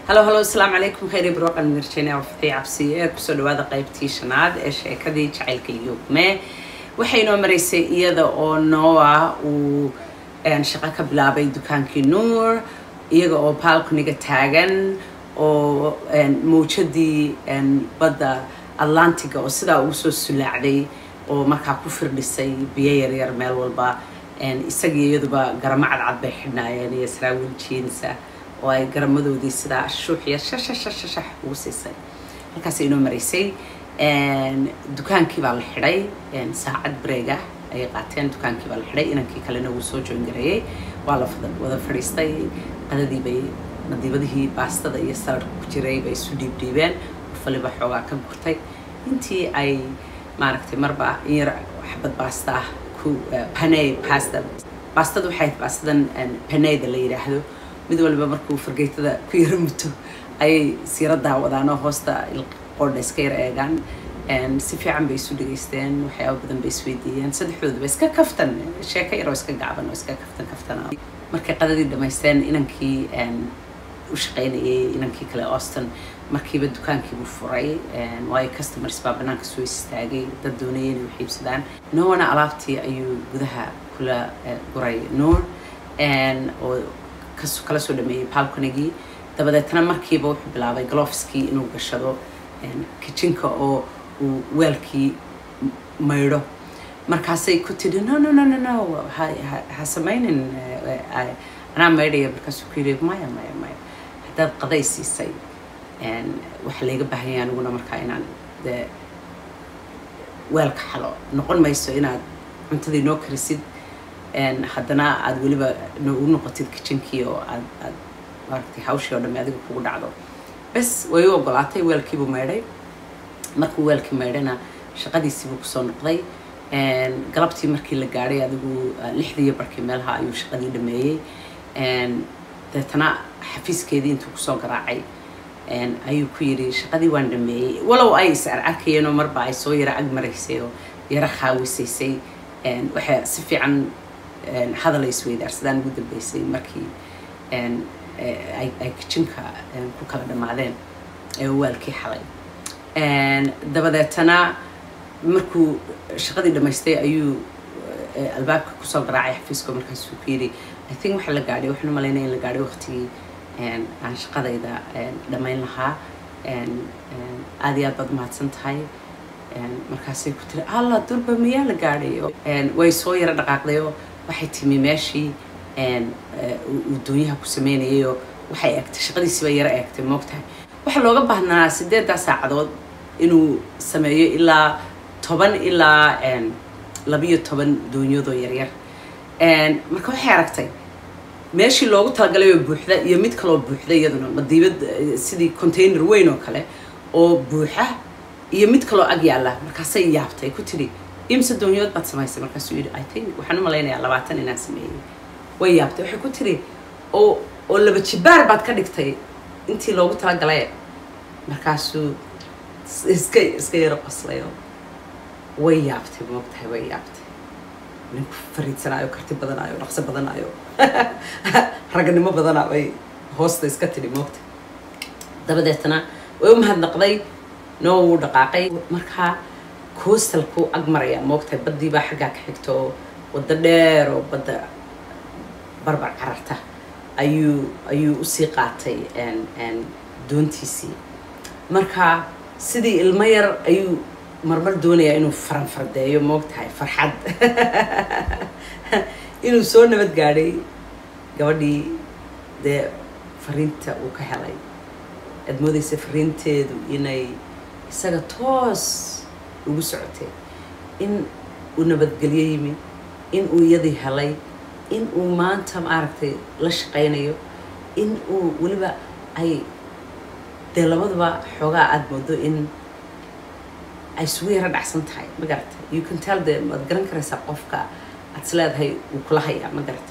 hallo hallo asalaamu calaykum khayr broqan mirjane wafdi cabsiye kusoo dhawaada qaybtii shanaad ee sheekadii jacaylka yugme waxay noo maraysay iyada oo noa uu shaqo ka bilaabay dukaankii nuur iyaga oo balconiga taagan oo mawjadii badda atlantiga oo sidaa ugu soo sulaacday oo markaa ku firdhisay biyo yaryar meel walba isagii iyaduba garamo cadcad bay xidhnaayeen iyo saraawiil jiinsa oo ay garamadoodii sidaa shuux yar shashashashashax ugu siisay halkaasay inoo maraysay dukaankii baa la xidhay saacad breega ayay qaateen dukaankii baa la xidhay inankii kalena wuu soo joongareeyey waa la wada fadhiistay qadadii bay nadiibadihii baastada iyo salarka ku jiray bay isu dhiibdhiibeen qof waliba xoogaa ka gurtay intii ay maaragtay marba in yar xabad baasta ah ku paney pasta baastada waxay baastadan paneyda la yidhaahdo mid waliba markuu fargeytada ku yaro muto ayay siira daawadaanoo hoosta qoodha iska yar eegaan si fiican bay isu dhegaysteen waxyaaba badan bay isweydiiyeen saddexdooduba iska kaftan sheeko yaroo iska gacban oo iska kaftan kaftan markay qadadii dhamaysteen inankii u shaqaynayay inankii kale austin markiiba dukaankiibuu furay waayo customers baa banaanka soo istaagay dad doonaya inay wax iibsadaan noona alaabtii ayuu gudaha kula guray nuur oo kala soo dhameeyey balconigii dabadeetna markiiba wuxuu bilaabay glofskii inuu gashado kitchenka oo uu weelkii maydho markaasay ku tidhi no no no no no ha samaynin anaa maydhaya markaasuu ku yidhi maya maya maya haddaad qaday siisay waxa layga baahanya aniguna markaa inaan dee weelka xalo noqon mayso inaad cuntadii noo karisid haddana aada weliba u noqotid kitchenkii oo aad aad maaragtay hawshii oo dhamme adiga kugu dhacdo bes way u ogolaatay weelkiibuu maydhay markuu weelkii maydhayna shaqadiisiibuu kusoo noqday galabtii markii la gaadhay adigu lixdii barkii meelaha ayuu shaqadii dhameeyey deetana xafiiskeedii intuu kusoo garaacay ayuu ku yidhi shaqadii waan dhameeyey walow ay is arcarkayeenoo marba ay soo yaro ag maraysay oo yaro khaawisaysay waxay si fiican hadal ay isweydaarsadaan ugu dambeysay markii ay kitchenka ku kala dhammaadeen ee waalkii xalay dabadeetana markuu shaqadii dhamaystay ayuu albaabka kusoo garaacay xafiisko markaasuu ku yidhi i think waxa la gaadhay waxaan u malaynaya in la gaadhay waqtigii aan shaqadayda dhammayn lahaa aada iyo aad baad mahadsan tahay markaasay ku tiri alla durba miyaa la gaadhay way soo yaro dhaqaaqdayoo waxay timi meeshii uu doonyaha ku sameynayayoo waxay eegtay shaqadiisiiba yaro eegtay moogtahay waxaa looga baahnaa sideeddaa saacadood inuu sameeyo ilaa toban ilaa labiyo toban doonyadoo yaryar marka waxay aragtay meeshii loogu talagalay oo buuxda iyo mid kaloo buuxda iyaduna madiibad sidii container weyn oo kale oo buuxa iyo mid kaloo ag yaalla markaasay yaabtay ku tidhi imse doonyood baad samaysay markaasuu yidhi i think waxaan u malaynayaa labaatan inaan sameeyey way yaabtay waxay ku tidhi oo oo laba jibaar baad ka dhigtay intii loogu talagalay markaasuu iska iska yaro qoslayo way yaabtay moogtahay way yaabtay ninku fariidsanaayo karti badanaayo dhaqso badanaayo raganimo badanaa bay hoosta iska tidhi moogta dabadeetna way u mahadnaqday noo wuu dhaqaaqay markaa coastalku ag maraya moogtahay baddii baa xaggaa ka xigta oo waddo dheer oo badda barbar cararta ayuu ayuu usii qaatay doontiisii marka sidii ilmo yar ayuu marmar doonayaa inuu faranfardeeyo moogtahay farxad inuu soo nabad gaadhay gabadhii dee fariinta uu ka helay aad moodaysa fariinteedu inay isaga toos ugu socotay in uu nabadgelyo yimi in uu iyadii helay in uu maanta maaragtay la shaqaynayo in uu weliba ay dee labaduba xoogaa aada moodo in ay isugu yaro dhacsan tahay ma garata you can tell de waad garan karaysaa qofka aad is leedahay wuu kula hayaa ma garata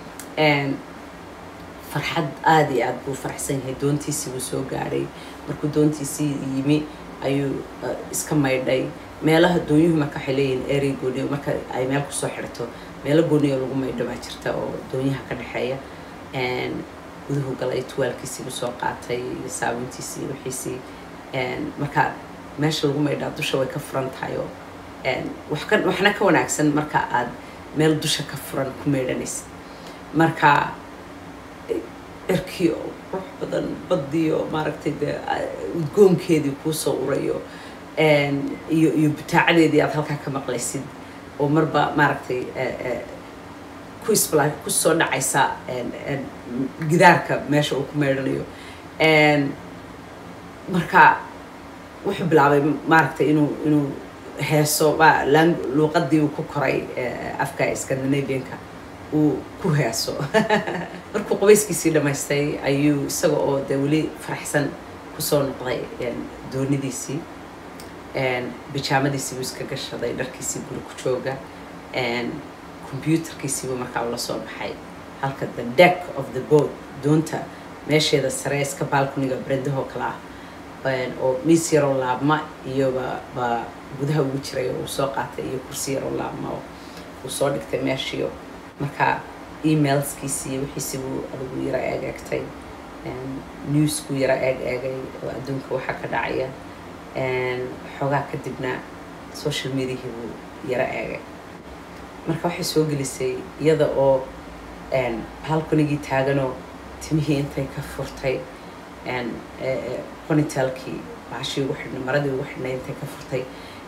farxad aada iyo aada buu faraxsan yahay doontiisii buu soo gaadhay markuu doontiisii yimi ayuu iska maydhay meelaha doonyuhu marka waxay leeyihin area gooniyo marka ay meel kusoo xirto meelo gooniyo lagu maydho baa jirta oo doonyaha ka dhexeeya guduhu galay tuwaalkiisii buu soo qaatay iyo saabintiisii iyo wixiisii marka meesha lagu maydhaa dusha way ka furan tahay oo wax ka waxna ka wanaagsan marka aad meel dusha ka furan ku maydhanaysid marka erkii oo qurux badan baddii oo maaragtay dee udgoonkeedii kuusoo urayo iyo iyo butaacadeedii aad halkaa ka maqlaysid oo marba maaragtay ku isbla kusoo dhacaysa gidaarka meesha uu ku meydhanayo marka wuxuu bilaabay maaragtay inuu inuu heeso luuqadii uu ku koray afka scandinavianka uu ku heeso markuu qubayskiisii dhamaystay ayuu isaga oo dee weli faraxsan kusoo noqday doonidiisii bijaamadiisii buu iska gashaday dharkiisii guri ku jooga computerkiisiibuu markaa ula soo baxay halka the deck of the boat doonta meesheeda sare iska baalkuniga brendahoo kale ah oo miis yaroo laabma iyoba ba gudaha ugu jiray oo uu soo qaatay iyo kursi yaroo laabma oo uu soo dhigtay meeshiyo marka emailskiisii iyo wixiisii buu adigu yara eeg eegtay newskuu yara eeg eegay oo adduunka waxaa ka dhacaya xoogaa kadibna social mediahii buu yara eegay marka waxay soo gelisay iyada oo halkunigii taaganoo timihii intay ka furtay bonitelkii baashii ugu xidhnay maradii ugu xidhnay intay ka furtay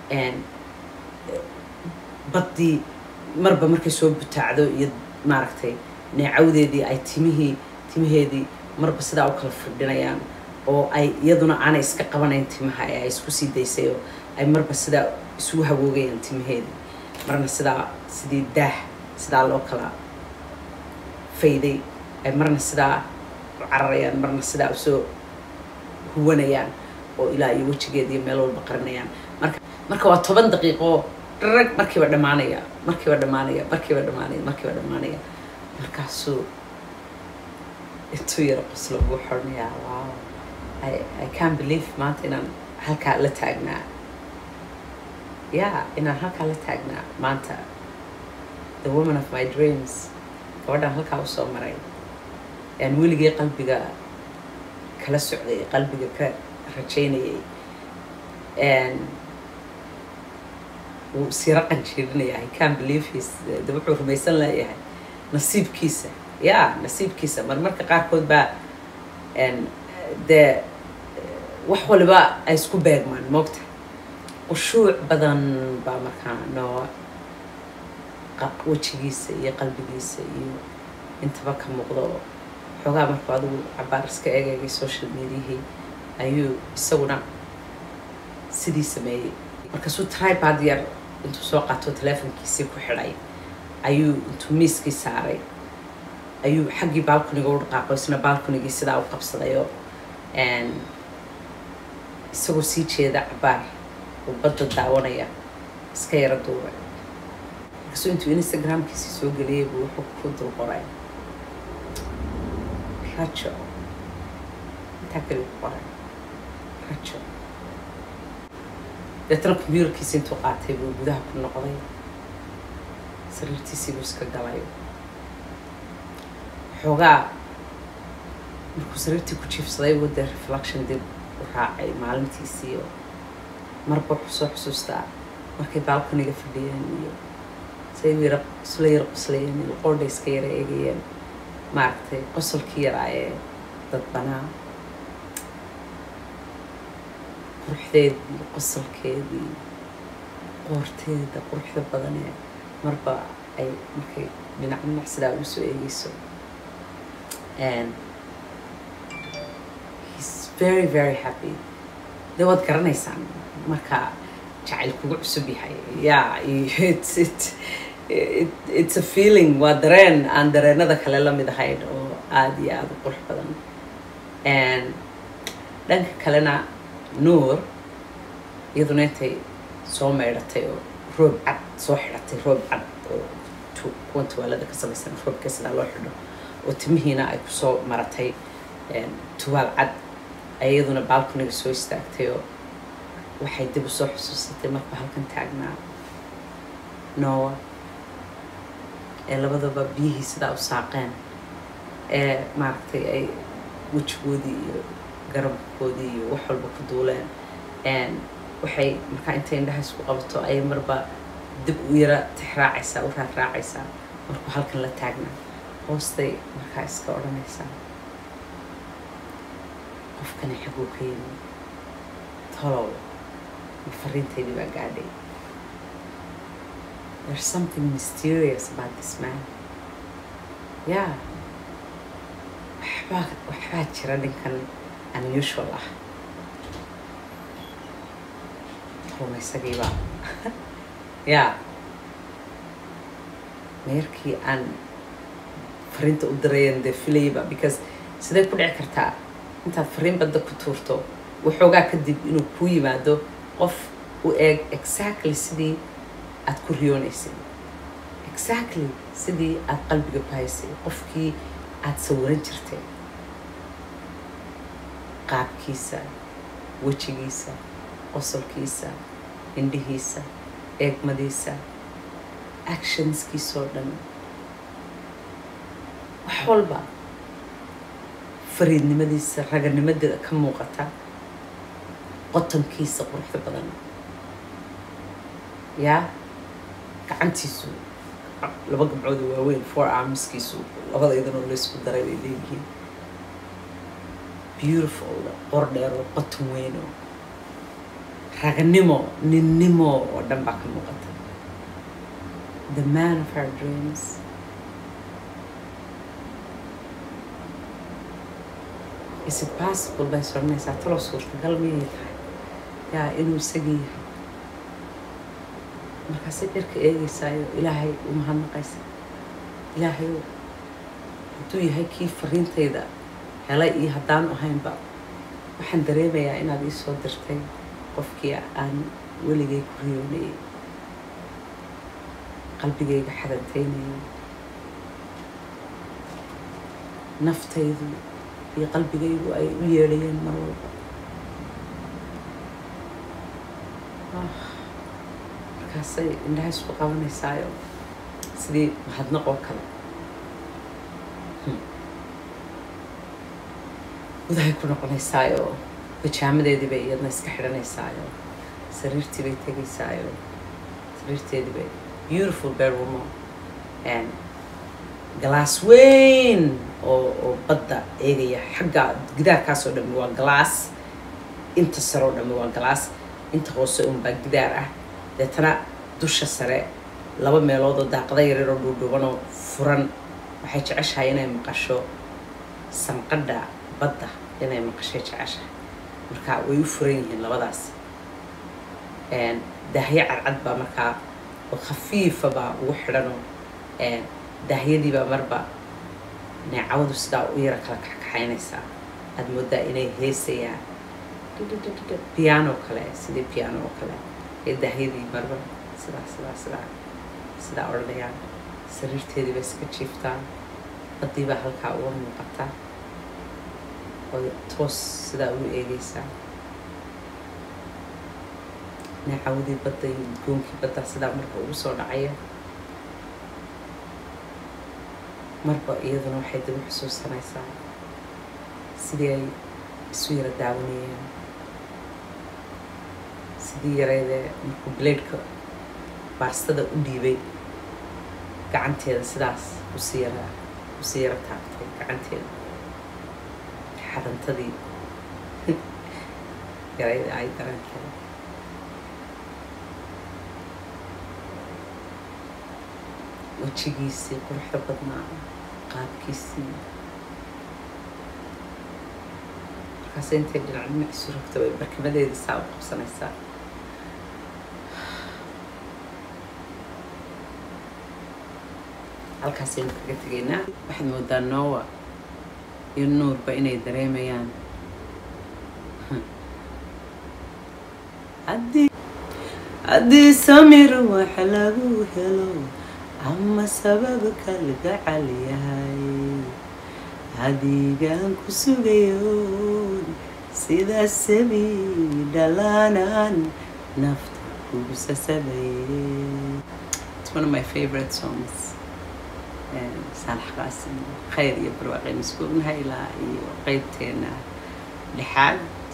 baddii marba markay soo butaacdo iyo maaragtay neecawdeedii ay timihii timaheedii marba sidaa u kala fidhinayaan oo ay iyaduna aanay iska qabanayn timaha ee ay isku sii daysay oo ay marba sidaa isugu hagoogayaan timaheedii marna sidaa sidii daah sidaa loo kala fayday ay marna sidaa u cararayaan marna sidaa usoo huwanayaan oo ilaa iyo wejigeeda iyo meel walba qarinayaan marka marka waa toban daqiiqo rag markiiba dhammaanaya markiiba dhammaanaya markiiba dhammaanaya markiiba dhammaanaya markaasuu intuu yaro qoslo buu xornayaa wow I, I can't believe maanta inaan halkaa la taagnaa yeah inaan halkaa la taagnaa maanta the woman of my dreams gabadhaan halkaa usoo maray aan weligay qalbiga kala socday qalbiga ka rajaynayay wuu siira qanjiirinaya i can't believe his de wuxuu rumaysan leeyahay nasiibkiisa ya nasiibkiisa marmarka qaarkood baa dee wax waliba ay isku beegmaan moogta qushuuc badan baa markaa noo wejigiisa iyo qalbigiisa iyo intaba ka muuqdo xoogaa markuu adigu cabaar iska eegeegay social mediahii ayuu isaguna sidii sameeyey markaasuu tribad yar intuu soo qaato teleefonkiisii ku xidhay ayuu intuu miiskii saaray ayuu xaggii baalkuniga u dhaqaaqo isna baalkunigii sidaa u qabsadayoo isagoo sii jeeda cabaar oo badda daawanaya iska yaro duubay markaasuu intuu instagramkiisii soo geliyay buu wuxuu ku dul qoray rajo intaa kali ku qoray rajo deetana combyuterkiisi intuu qaatay buu gudaha ku noqday sariirtiisii buu iska galay xoogaa markuu sariirtii ku jiifsaday buu dee reflection dib u raacay maalintiisii oo marba wuxuu soo xusuustaa markay baalkuniga fadhiyeen iyo say yara isla yar qoslayeen iyo qoordha iska yara eegayeen maaragtay qosolkii yaraa ee dadbanaa quruxdeedii qosolkeedii qoorteeda quruxda badanee marba ay markay dhinac dhinac sidaa ugu soo eegeyso he's very very happy dee waad garanaysaan marka jacayl kugu cusub yahay yeah it's it, it it's a feeling waa dareen aan dareenada kale la mid ahayn oo aada iyo aada u qurux badan dhanka kalena nuur iyaduna intay soo meydhatay oo roob cad soo xidhatay roob cad oo kuwan tuwaalada ka samaysan roobka sidaa loo xidho oo timihiina ay kusoo maratay tuwaal cad ay iyaduna baalkuniga soo istaagtay oo waxay dib usoo xusuusatay markuu halkan taagnaa noowa ee labadaba biyihii sidaa u saaqeen ee maaragtay ay wejigoodii iyo garabkoodii iyo wax walba ku duuleen waxay markaa intay indhaha isku qabato ayay marba dib u yara tixraacaysaa u raaraacaysaa markuu halkan la taagnaa hoostay markaa iska odhanaysaa qofkani xaguu ka yimi tolow ma fariintaydii baa gaadhay there's something mysterious about this man yeah waxbaa waxbaa jira ninkan unusual ah ruma isagiibaa yeah meerkii aan fariinta u dirayan dee filayba because sidee ku dhici kartaa intaad fariin badda ku tuurto waxoogaa kadib inuu kuu yimaado qof u eeg exactly sidii aad ku riyoonaysay exactly sidii aad qalbiga ku haysay qofkii aad sawiran jirtay qaabkiisa wejigiisa qosolkiisa indhihiisa eegmadiisa actionskiisoo dhan wax walba fariidnimadiisa raganimada ka muuqata qotonkiisa quruxda badan yaa gacantiisu laba gabcooda waaweyn four armskiisu labada idanoo laysku daray bay leeyihiin beautiful qor dheer oo qoton weyn oo raganimo ninnimo oo dhan baa ka muuqata the man of our dreams is it possible bay soranaysaa talo suurtagal miyay tahay yaa inuu isagii yahay markaasay dherka eegaysaayo ilaahay u mahadnaqaysa ilaahayo hadduu yahay kii fariintayda helay iyo haddaanu ahaynba waxaan dareemayaa inaad ii soo dirtay qofkii aan weligay ku riyoonayay qalbigayga xadantaynayay naftaydu iyo qalbigaygu ay u yeedhayeen mar walba markaasay indhaha isku qabanaysaayo sidii mahadnaq oo kale gudahay ku noqonaysaayo bijaamadeedii bay iyadna iska xidhanaysaayo sariirtii bay tegaysaayo sariirteedii bay beautiful bedroom galaas weyn oo oo badda eegaya xagga gidaarkaasoo dhammi waa galaas inta sare oo dhammi waa galaas inta hoose unbaa gidaar ah deetana dusha sare laba meeloodoo daaqada yareeroo dhuudhuubanoo furan waxay jeceshahay inay maqasho sanqadha badda inay maqashay jeceshahay marka way u furan yihiin labadaas daahyo cadcad baa markaa oo khafiifa baa ugu xidhanoo daahyadiibaa marba neecawadu sidaa u yara kala kaxkaxaynaysaa aad moodaa inay heesayaan piano kale sidii piano oo kale ee daahyadii marba sidaa sidaa sidaa sidaa odhanayaan sariirteedii bay iska jiiftaa baddiibaa halkaa uga muuqata oo toos sidaa ugu eegaysaa neecawadii badda iyo udgoonkii badda sidaa marba ugu soo dhacaya marba iyaduna waxay dib u xusuusanaysaa sidii ay isu yara daawanayeen sidii yareydee markuu blaidka baastada u dhiibay gacanteeda sidaas usii yara usii yara taabtay gacanteeda xadantadii yarayda ay darankeeda wejigiisii quruxda badnaa qaabkiisii markaas intay dhinac dhinac isu rogta bay barkimadeeda saa u qabsanaysaa halkaasaynu kaga tegaynaa waxaad moodaa nowa iyo nuurba inay dareemayaan haddii samir wax lagu helo ama sabab kalgacal yahay hadigaan ku sugayo sida sabi dhalaanaan nafta kugu sasabaye It's one of my favorite songs. saalax qaasim khayr iyo barwaaqaynu isku ognahay ilaa iyo qeybteena lixaad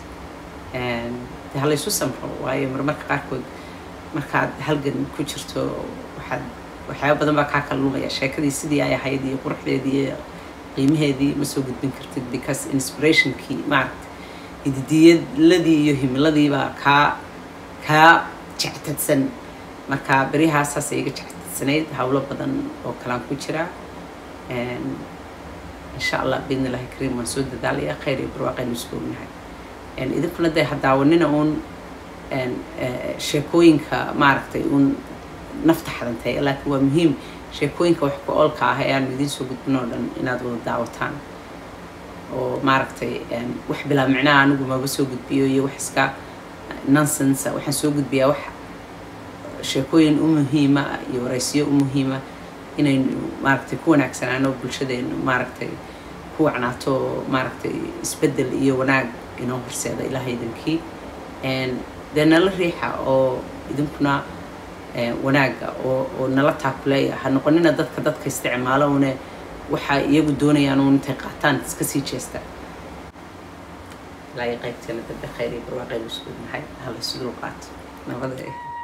de halaysu samro waayo marmarka qaarkood markaad halgan ku jirto waxaad waxyaaba badan baa kaa kala lumaya sheekadii sidii ay ahayd iyo quruxdeedii iyo qiimaheedii ma soo gudbin kartid because inspirationkii maaragta hididiyadladii iyo himiladii baa kaa kaa jectadsan marka beryahaas iga jectadsanayd hawlo badan oo kalaan ku jira insha allah biidn illahi kariim waan soo dadaalaya khayr iyo barwaaqaynu isku ognahay idinkuna dee hadaawanina uun sheekooyinka maaragtay uun nafta xadantay laakiin waa muhiim sheekooyinka wax ku oolka ah ee aanu idiin soo gudbin oo dhan inaad wada daawataan oo maaragtay wax bilaa micnaha anigu maba soo gudbiyo iyo wax iska nonsense waxaan soo gudbiyaa wax sheekooyin u muhiima iyo waraysiyo u muhiima inaynu maaragtay ku wanaagsanaano bulshadeenu maaragtay ku wacnaato maaragtay isbeddel iyo wanaag inoo horseeda ilaah idinkii dee nala riixa oo idinkuna wanaagga oo oo nala taakuleeya ha noqonina dadka dadka isticmaalo une waxa iyagu doonayaan uun intay qaataan iska sii jeesta ilaa iyo qaybteena dambe khayr iyo barwaaqaynu isku nahay hala isu dulqaato nabada